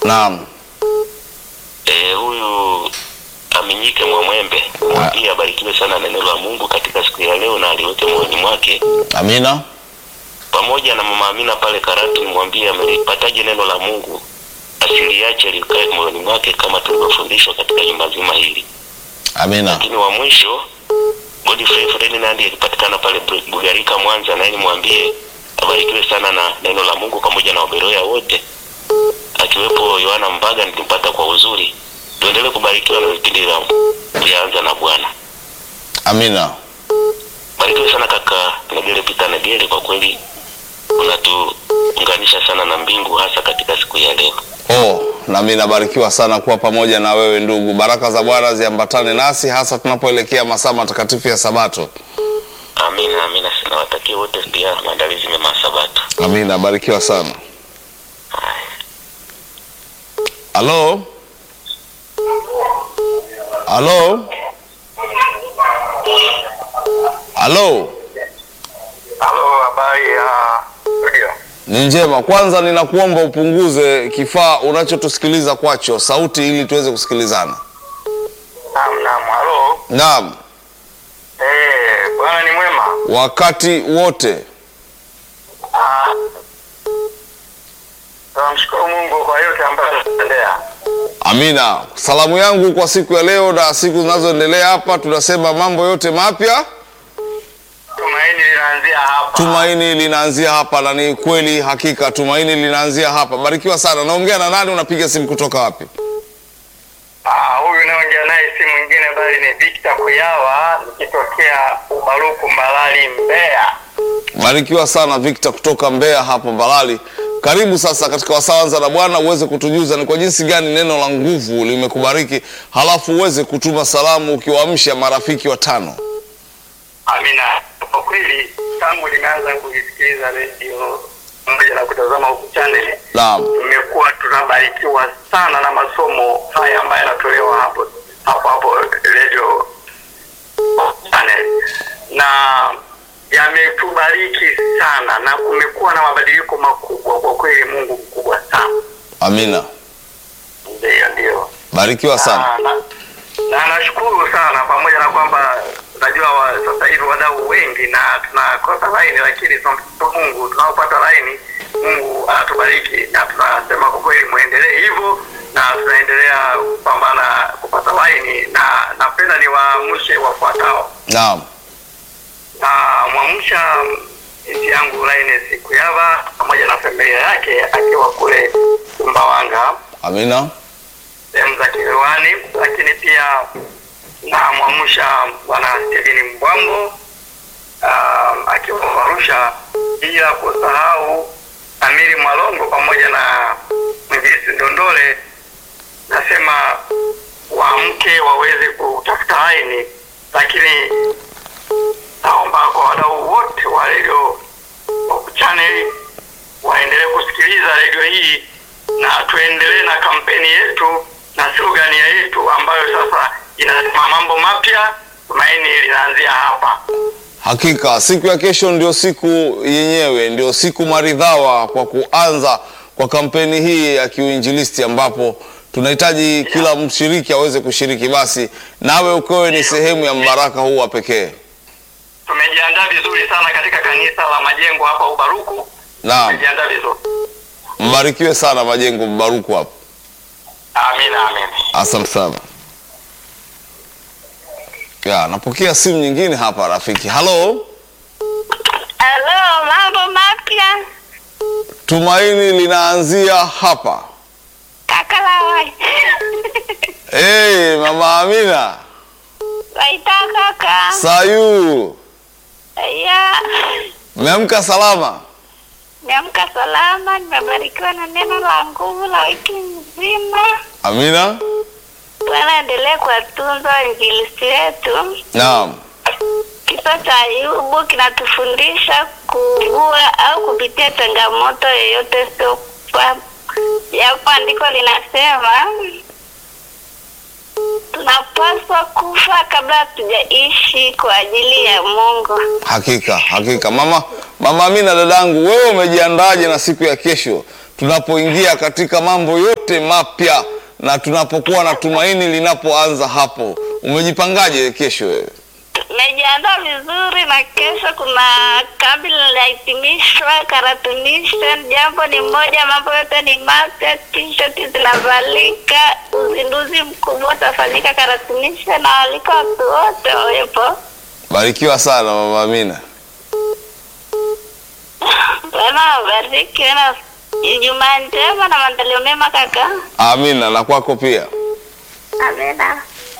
Naam. Eh, huyu Aminyike Mwamwembe mwambie abarikiwe sana na neno la Mungu katika siku ya leo na aliweke moyoni mwake, Amina. pamoja na mama Amina pale Karatu, mwambie amelipataje neno la Mungu, asiliache likae moyoni mwake kama tulivyofundishwa katika juma zima hili. Amina. Lakini wa mwisho Godfrey Ferdinand alipatikana pale Bugarika Mwanza, naye nimwambie abarikiwe sana na neno la Mungu pamoja na waberoya wote, akiwepo Yohana Mbaga nilimpata kwa uzuri. Tuendelee kubarikiwa na vipindi vya vyaanza na Bwana. Amina. Barikiwe sana kaka Negele Pita Negele, kwa kweli unatuunganisha sana na mbingu, hasa katika siku ya leo. Oh, nami nabarikiwa sana kuwa pamoja na wewe ndugu. Baraka za Bwana ziambatane nasi hasa tunapoelekea masaa matakatifu ya Sabato. Amina, amina. Nawatakia wote pia maandalizi mema ya Sabato. Amina, barikiwa sana. Haya. Halo? Halo? Halo? Halo, habari ya studio? Ni njema. Kwanza ninakuomba upunguze kifaa unachotusikiliza kwacho sauti ili tuweze kusikilizana. Naam, naam. Halo. Naam, Eh, bwana ni mwema. wakati wote. Ah, tunamshukuru Mungu kwa yote ambayo anatendea. Amina. Salamu yangu kwa siku ya leo na siku zinazoendelea hapa, tunasema mambo yote mapya, Tumaini linaanzia hapa. tumaini linaanzia hapa, na ni kweli hakika, tumaini linaanzia hapa. Barikiwa sana. Naongea na nani? Unapiga simu kutoka wapi? Ah, huyu naongea naye si mwingine bali ni Victor Kuyawa nikitokea Ubaruku Mbalali Mbeya. Barikiwa sana Victor kutoka Mbeya hapo Mbalali. Karibu sasa katika wasawanza na Bwana, uweze kutujuza ni kwa jinsi gani neno la nguvu limekubariki, halafu uweze kutuma salamu ukiwaamsha marafiki watano. Amina. Kwa kweli tangu nimeanza kuisikiliza redio pamoja na kutazama huku channel Naam, tumekuwa tunabarikiwa sana na masomo haya ambayo yanatolewa hapo hapo hapo radio channel na yametubariki sana na kumekuwa na mabadiliko makubwa kwa kweli. Mungu mkubwa sana, amina. ndio ndio. Barikiwa sana. Ah, na, na nashukuru sana pamoja na kwamba najua wa, sasa hivi wadau wengi na tunakosa laini, lakini tunamshukuru Mungu tunaopata laini, Mungu anatubariki na tunasema kwa kweli muendelee hivyo, na tunaendelea kupambana kupata laini, na napenda niwaamshe wafuatao. Naam, Na mwamsha binti yangu Lainess Kuyava pamoja na familia yake akiwa kule Sumbawanga amina. sehemu za Kilewani, lakini pia namwamsha bwana Steveni Mbwambo um, akiwa Arusha, bila kusahau Amiri Mwalongo pamoja na mwinjilisti Ndondole. Nasema waamke waweze kutafuta laini, lakini naomba kwa wadau wote wa redio chaneli waendelee kusikiliza redio hii na tuendelee na kampeni yetu na slogani yetu ambayo sasa inasema mambo mapya, tumaini linaanzia hapa. Hakika siku ya kesho ndio siku yenyewe, ndio siku maridhawa kwa kuanza kwa kampeni hii ya kiuinjilisti, ambapo tunahitaji kila mshiriki aweze kushiriki. Basi nawe ukawe ni sehemu ya mbaraka huu wa pekee. Tumejiandaa vizuri sana katika kanisa la Majengo hapa Ubaruku. Naam, Tumejiandaa vizuri. mbarikiwe sana Majengo Mbaruku hapo. Amina, amina. Asante sana. Ya, napokea simu nyingine hapa rafiki. Halo, Halo, mambo mapya tumaini linaanzia hapa. kaka lawai Hey, mama Amina, waita kaka Sayu, ya mmeamka salama? niamka salama, nimebarikiwa na neno la nguvu la wiki nzima. Amina. Bwana endelee kuwatunza wainjilisti wetu. Naam, Kisa cha Ayubu kinatufundisha kuugua au kupitia changamoto yoyote, sio kwa japo andiko linasema tunapaswa kufa kabla hatujaishi kwa ajili ya Mungu. hakika hakika. Mama mama Amina, dadangu, wewe umejiandaje na siku ya kesho? tunapoingia katika mambo yote mapya na tunapokuwa na tumaini linapoanza hapo. Umejipangaje kesho wewe? Nimejiandaa vizuri na kesho kuna kambi linahitimishwa karatunisha. Jambo ni moja, mambo yote ni mapya, t-shirt zinavalika, uzinduzi mkubwa utafanyika karatunisha, na walika watu wote wawepo. Barikiwa sana mama Amina. Bwana wabariki, na Ijumaa njema na maandalio mema kaka. Amina na kwako pia. Amina.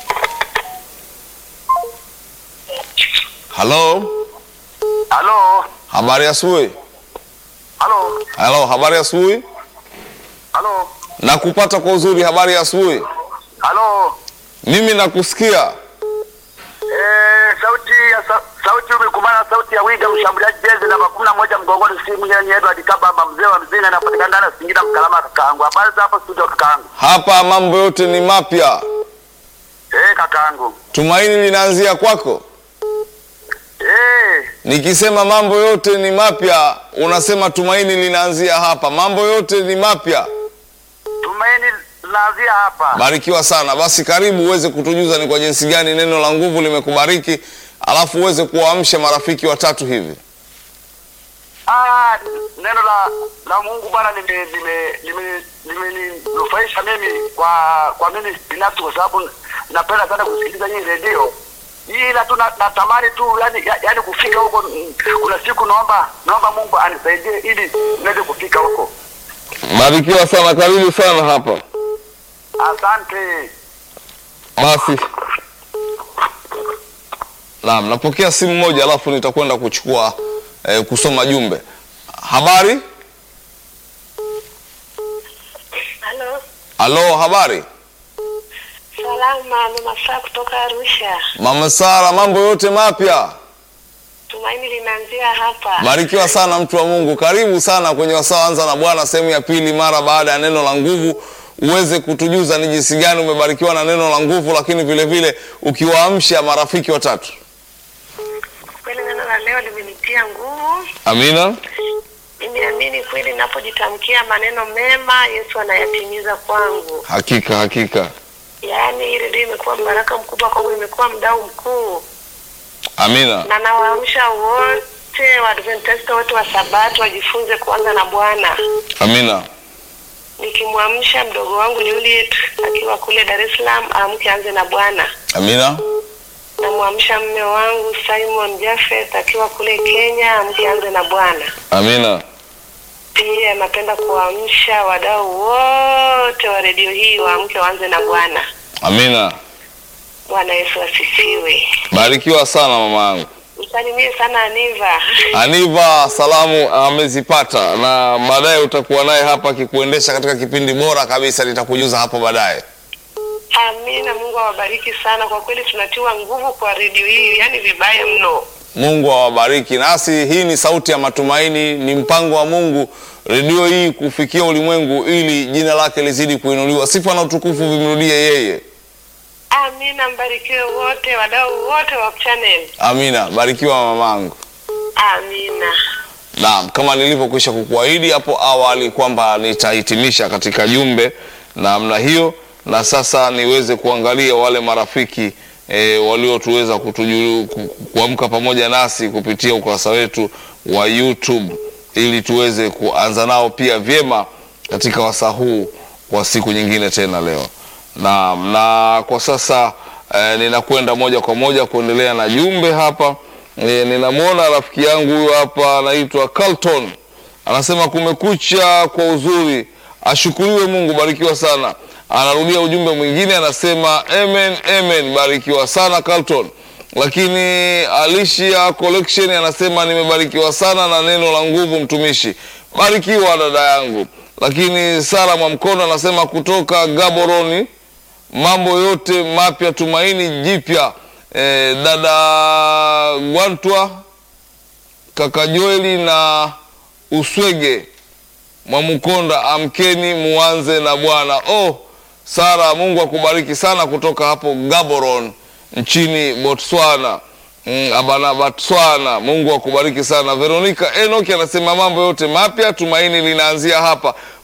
Halo, Halo, habari ya asubuhi. halo, Halo, habari ya asubuhi. halo, Nakupata kwa uzuri, habari ya asubuhi. halo. Mimi nakusikia. Eh, sauti ya sa, sauti umekumana sauti ya Wiga mshambuliaji jezi namba kumi na moja mgongoni simu yenye Edward Kabamba mzee wa mzinga anapatikana ndani ya Singida Mkalama kakaangu. Habari za hapa studio kakaangu. Hapa mambo yote ni mapya, Eh, kakaangu. tumaini linaanzia kwako. Eh, Nikisema mambo yote ni mapya, unasema tumaini linaanzia hapa. Mambo yote ni mapya. tumaini linaanzia hapa. Barikiwa sana. Basi karibu uweze kutujuza ni kwa jinsi gani neno la nguvu limekubariki, alafu uweze kuwaamsha marafiki watatu hivi. Ah, neno la la Mungu Bwana lime lime lime limeninufaisha mimi kwa kwa mimi binafsi kwa sababu napenda sana kusikiliza hii redio. Ila tu na- natamani tu yani, ya- yani kufika huko mm, kuna siku naomba naomba Mungu anisaidie ili niweze kufika huko. Barikiwa sana, karibu sana hapa. Asante. Basi naam, napokea simu moja, alafu nitakwenda kuchukua eh, kusoma jumbe. Habari? Halo. Halo, habari Salama, mama saa kutoka Arusha. mama Sara, mambo yote mapya. Tumaini linaanzia hapa. Barikiwa sana mtu wa Mungu, karibu sana kwenye wasaa anza na Bwana sehemu ya pili, mara baada ya neno la nguvu, uweze kutujuza ni jinsi gani umebarikiwa na neno la nguvu, lakini vile vile ukiwaamsha marafiki watatu. Kweli neno la leo limenitia nguvu. Amina, Nimeamini kweli napojitamkia maneno mema, Yesu anayatimiza kwangu. hakika hakika, Yaani hii redio imekuwa mbaraka mkubwa kwangu, imekuwa mdau mkuu, amina, na nawaamsha wote Waadventista wote wa Sabato wajifunze kuanza na Bwana, amina, nikimwamsha mdogo wangu Juliet akiwa kule Dar es Salaam aamke anze na Bwana. amina, Namwamsha mme wangu Simon Jafet akiwa kule Kenya aamke anze na Bwana. amina, Pia napenda kuwaamsha wadau wote wa redio hii waamke waanze na Bwana. amina. Bwana Yesu asifiwe. Barikiwa sana mama yangu. Msalimie sana Aniva. Aniva salamu amezipata, na baadaye utakuwa naye hapa akikuendesha katika kipindi bora kabisa, nitakujuza hapo baadaye. Amina. Mungu awabariki sana. Kwa kweli tunatiwa nguvu kwa redio hii, yaani vibaya mno. Mungu awabariki. Nasi hii ni sauti ya matumaini, ni mpango wa Mungu redio hii kufikia ulimwengu ili jina lake lizidi kuinuliwa, sifa na utukufu vimrudie yeye. Amina. Mbarikiwe wote wadau wote wa channel. Amina. Barikiwa mamangu. Amina. Naam, kama nilivyokwisha kukuahidi hapo awali kwamba nitahitimisha katika jumbe namna hiyo, na sasa niweze kuangalia wale marafiki e, waliotuweza kutuju- ku- kuamka pamoja nasi kupitia ukurasa wetu wa YouTube ili tuweze kuanza nao pia vyema katika wasaa huu kwa siku nyingine tena leo. Naam, na kwa sasa eh, ninakwenda moja kwa moja kuendelea na jumbe hapa. E, ninamwona rafiki yangu huyu hapa anaitwa Carlton anasema kumekucha kwa uzuri, ashukuriwe Mungu, barikiwa sana. Anarudia ujumbe mwingine anasema amen, amen, barikiwa sana Carlton. Lakini Alicia Collection anasema nimebarikiwa sana na neno la nguvu, mtumishi, barikiwa dada yangu. Lakini Sara Mwamkono anasema kutoka Gaboroni mambo yote mapya, tumaini jipya. E, dada Gwantwa, kaka Joeli na Uswege Mwamukonda, amkeni muanze na Bwana. Oh, Sara, Mungu akubariki sana kutoka hapo Gaborone nchini Botswana. Mm, abana Botswana, Mungu akubariki sana. Veronica Enoki anasema mambo yote mapya, tumaini linaanzia hapa.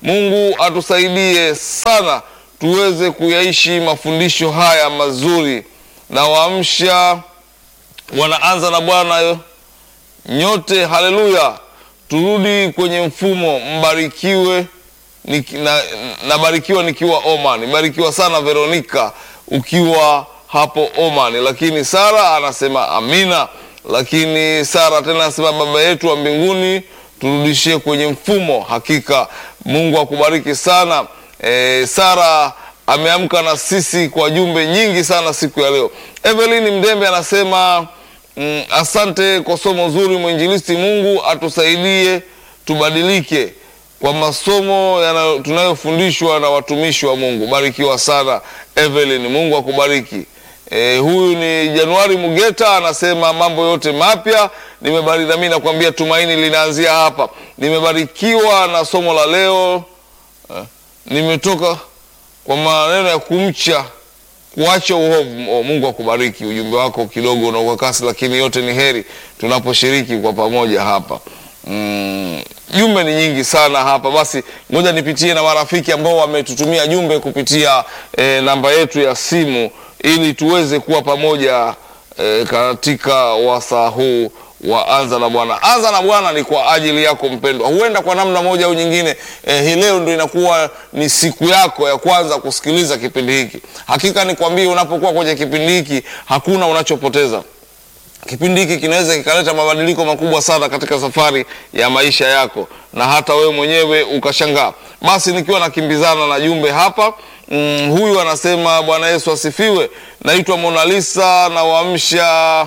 Mungu atusaidie sana tuweze kuyaishi mafundisho haya mazuri, na waamsha wanaanza na Bwana nyote, haleluya, turudi kwenye mfumo. Mbarikiwe niki- na, nabarikiwa nikiwa Oman. Barikiwa sana Veronika ukiwa hapo Oman. Lakini Sara anasema amina. Lakini Sara tena anasema baba yetu wa mbinguni turudishie kwenye mfumo. Hakika Mungu akubariki sana. E, Sara ameamka na sisi kwa jumbe nyingi sana siku ya leo. Evelyn Mdembe anasema mm, asante kwa somo zuri mwinjilisti. Mungu atusaidie tubadilike kwa masomo yanayo- tunayofundishwa na watumishi wa Mungu. Barikiwa sana Evelyn, Mungu akubariki. E, huyu ni Januari Mugeta anasema mambo yote mapya nimebari, nami nakwambia tumaini linaanzia hapa. Nimebarikiwa na somo la leo eh, nimetoka kwa maneno ya kumcha kuacha uovu. Oh, Mungu akubariki. Ujumbe wako kidogo na kwa kasi, lakini yote ni heri tunaposhiriki kwa pamoja hapa. Mm, jumbe ni nyingi sana hapa. Basi ngoja nipitie na marafiki ambao wametutumia jumbe kupitia eh, namba yetu ya simu ili tuweze kuwa pamoja eh, katika wasaa huu wa anza na Bwana. Anza na Bwana ni kwa ajili yako mpendwa, huenda kwa namna moja au nyingine eh, hii leo ndio inakuwa ni siku yako ya kwanza kusikiliza kipindi hiki. Hakika nikwambie, unapokuwa kwenye kipindi hiki hakuna unachopoteza. Kipindi hiki kinaweza kikaleta mabadiliko makubwa sana katika safari ya maisha yako, na hata wewe mwenyewe ukashangaa. Basi nikiwa nakimbizana na jumbe hapa mm, huyu anasema Bwana Yesu asifiwe. Naitwa Mona Lisa na waamsha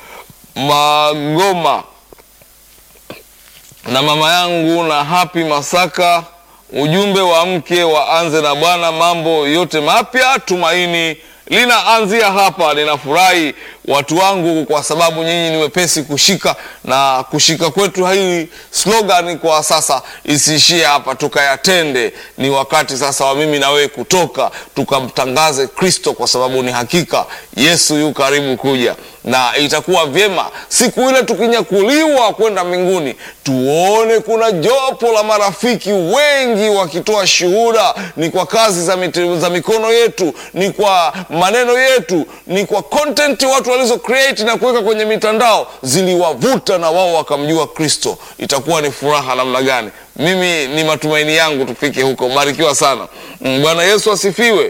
Magoma na mama yangu na Happy Masaka. Ujumbe wa mke waanze na Bwana, mambo yote mapya, tumaini linaanzia hapa. Ninafurahi watu wangu, kwa sababu nyinyi ni wepesi kushika, na kushika kwetu hii slogan kwa sasa isiishie hapa, tukayatende. Ni wakati sasa wa mimi na wewe kutoka tukamtangaze Kristo, kwa sababu ni hakika Yesu yu karibu kuja, na itakuwa vyema siku ile tukinyakuliwa kwenda mbinguni, tuone kuna jopo la marafiki wengi wakitoa shuhuda, ni kwa kazi za, mite, za mikono yetu, ni kwa maneno yetu, ni kwa content watu walizo create na kuweka kwenye mitandao ziliwavuta na wao wakamjua Kristo. Itakuwa ni furaha namna gani? Mimi ni matumaini yangu tufike huko. Barikiwa sana. Mm, Bwana Yesu asifiwe.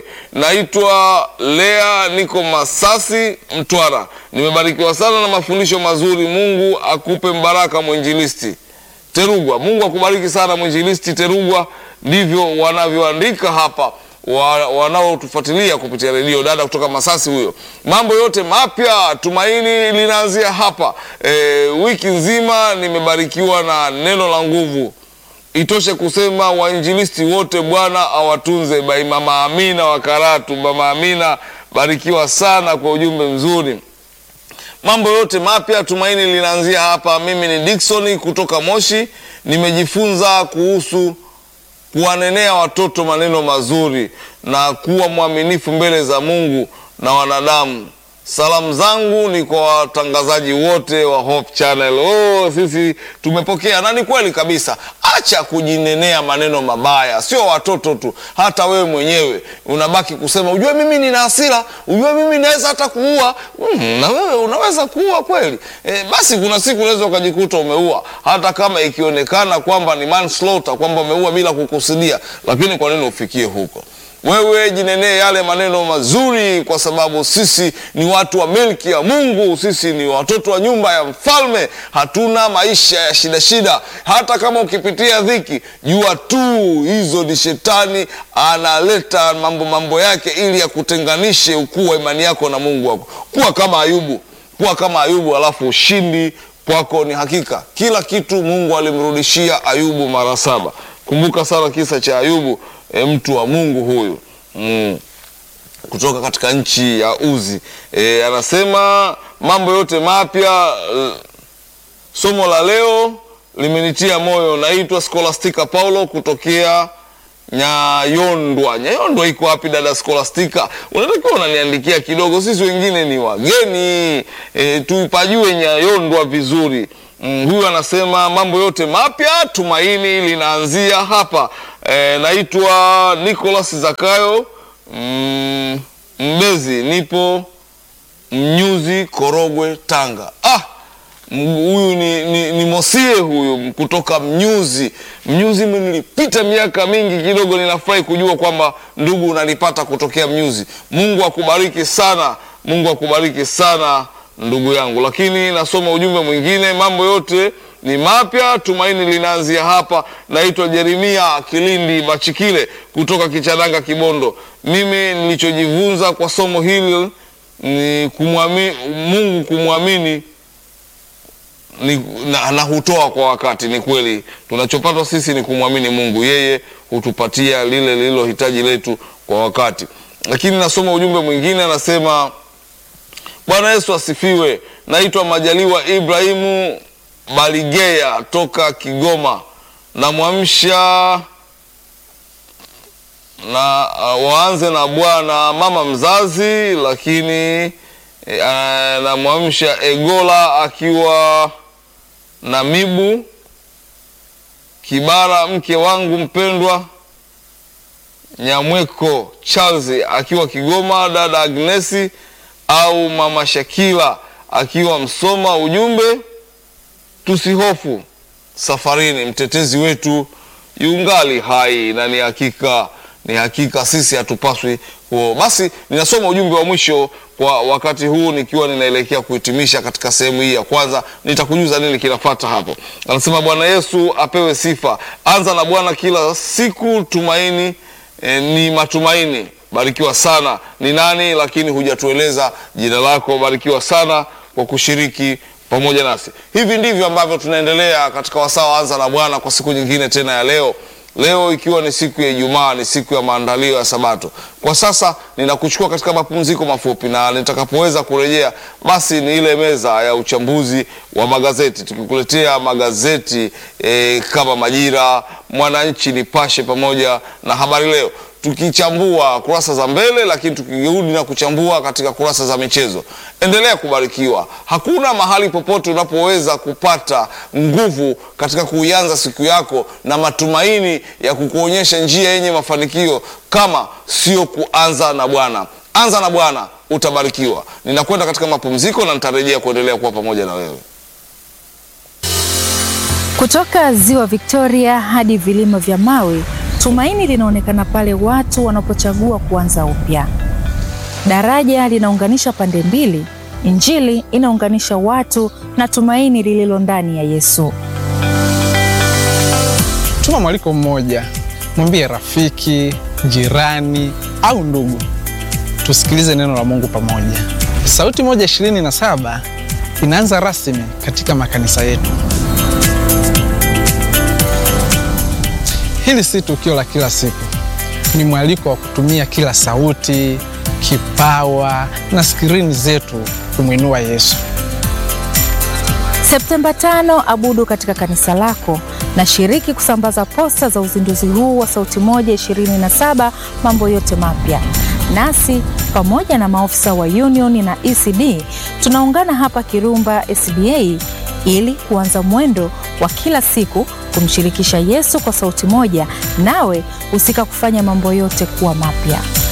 Naitwa Lea, niko Masasi, Mtwara. Nimebarikiwa sana na mafundisho mazuri. Mungu akupe mbaraka mwinjilisti Terugwa. Mungu akubariki sana mwinjilisti Terugwa. Ndivyo wanavyoandika hapa wa, wanaotufuatilia kupitia redio. Dada kutoka Masasi huyo. Mambo yote mapya, tumaini linaanzia hapa. E, wiki nzima nimebarikiwa na neno la nguvu. Itoshe kusema wainjilisti wote Bwana awatunze. Bai Mama Amina wa Karatu. Mama Amina, barikiwa sana kwa ujumbe mzuri. Mambo yote mapya, tumaini linaanzia hapa. Mimi ni Dickson kutoka Moshi, nimejifunza kuhusu kuwanenea watoto maneno mazuri na kuwa mwaminifu mbele za Mungu na wanadamu. Salamu zangu ni kwa watangazaji wote wa Hope Channel. Oh, sisi tumepokea na ni kweli kabisa. Acha kujinenea maneno mabaya, sio watoto tu, hata wewe mwenyewe unabaki kusema ujue mimi nina hasira, ujue mimi naweza hata kuua. Mm, na wewe unaweza kuua kweli? E, basi kuna siku unaweza ukajikuta umeua, hata kama ikionekana kwamba ni manslaughter, kwamba umeua bila kukusudia, lakini kwa nini ufikie huko? Wewe jinenee yale maneno mazuri, kwa sababu sisi ni watu wa milki ya Mungu. Sisi ni watoto wa nyumba ya mfalme. Hatuna maisha ya shida shida. Hata kama ukipitia dhiki, jua tu hizo ni shetani analeta mambo mambo yake ili yakutenganishe ukuu wa imani yako na Mungu wako. Kuwa kama Ayubu, kuwa kama Ayubu, alafu ushindi kwako ni hakika. Kila kitu Mungu alimrudishia Ayubu mara saba. Kumbuka sana kisa cha Ayubu. E, mtu wa Mungu huyu mm, kutoka katika nchi ya Uzi e, anasema mambo yote mapya. e, Somo la leo limenitia moyo. Naitwa Scholastica Paulo kutokea Nyayondwa. Nyayondwa iko wapi dada Scholastica? Unatakiwa unaniandikia kidogo, sisi wengine ni wageni e, tuipajue Nyayondwa vizuri. Mm, huyu anasema mambo yote mapya, tumaini linaanzia hapa. E, naitwa Nicholas Zakayo mm, Mbezi, nipo Mnyuzi, Korogwe, Tanga. Ah, m- huyu ni, ni, ni Mosie huyu kutoka Mnyuzi. Mnyuzi mimi nilipita miaka mingi kidogo, ninafurahi kujua kwamba ndugu unanipata kutokea Mnyuzi. Mungu akubariki sana, Mungu akubariki sana ndugu yangu. Lakini nasoma ujumbe mwingine, mambo yote ni mapya, tumaini linaanzia hapa. Naitwa Jeremia Kilindi Bachikile kutoka Kichananga, Kibondo. Mimi nilichojifunza kwa somo hili ni kumwamini Mungu, kumwamini ni, na, na hutoa kwa wakati. Ni kweli tunachopata sisi ni kumwamini Mungu, yeye hutupatia lile lililo hitaji letu kwa wakati. Lakini nasoma ujumbe mwingine, anasema Bwana Yesu asifiwe. Naitwa Majaliwa Ibrahimu Baligea toka Kigoma. Namwamsha na uh, waanze na bwana mama mzazi, lakini uh, namwamsha Egola akiwa na Mibu Kibara, mke wangu mpendwa Nyamweko Charles akiwa Kigoma, dada Agnesi au mama Shakila akiwa Msoma. Ujumbe, tusihofu safarini, mtetezi wetu yungali hai, na ni hakika ni hakika sisi hatupaswi huo. Basi ninasoma ujumbe wa mwisho kwa wakati huu, nikiwa ninaelekea kuhitimisha katika sehemu hii ya kwanza. Nitakujuza nini kinafata hapo. Anasema Bwana Yesu apewe sifa. Anza na Bwana kila siku, tumaini eh, ni matumaini. Barikiwa sana. Ni nani lakini hujatueleza jina lako? Barikiwa sana kwa kushiriki pamoja nasi. Hivi ndivyo ambavyo tunaendelea katika wasaa wa Anza na Bwana kwa siku nyingine tena ya leo. Leo ikiwa ni siku ya Ijumaa, ni siku ya maandalio ya Sabato. Kwa sasa ninakuchukua katika mapumziko mafupi, na nitakapoweza kurejea, basi ni ile meza ya uchambuzi wa magazeti, tukikuletea magazeti eh, kama Majira, Mwananchi, Nipashe pamoja na Habari Leo tukichambua kurasa za mbele, lakini tukirudi na kuchambua katika kurasa za michezo. Endelea kubarikiwa. Hakuna mahali popote unapoweza kupata nguvu katika kuianza siku yako na matumaini ya kukuonyesha njia yenye mafanikio kama sio kuanza na Bwana. Anza na Bwana, utabarikiwa. Ninakwenda katika mapumziko na nitarejea kuendelea kuwa pamoja na wewe. Kutoka ziwa Victoria hadi vilima vya Mawe, tumaini linaonekana pale watu wanapochagua kuanza upya. Daraja linaunganisha pande mbili, Injili inaunganisha watu na tumaini lililo ndani ya Yesu. Tuma mwaliko mmoja, mwambie rafiki, jirani au ndugu, tusikilize neno la Mungu pamoja. Sauti moja ishirini na saba inaanza rasmi katika makanisa yetu. Hili si tukio la kila siku, ni mwaliko wa kutumia kila sauti, kipawa na skrini zetu kumwinua Yesu. Septemba tano, abudu katika kanisa lako na shiriki kusambaza posta za uzinduzi huu wa Sauti Moja 27 mambo yote mapya. Nasi pamoja na maofisa wa Union na ECD tunaungana hapa Kirumba SDA ili kuanza mwendo wa kila siku kumshirikisha Yesu kwa sauti moja, nawe husika kufanya mambo yote kuwa mapya.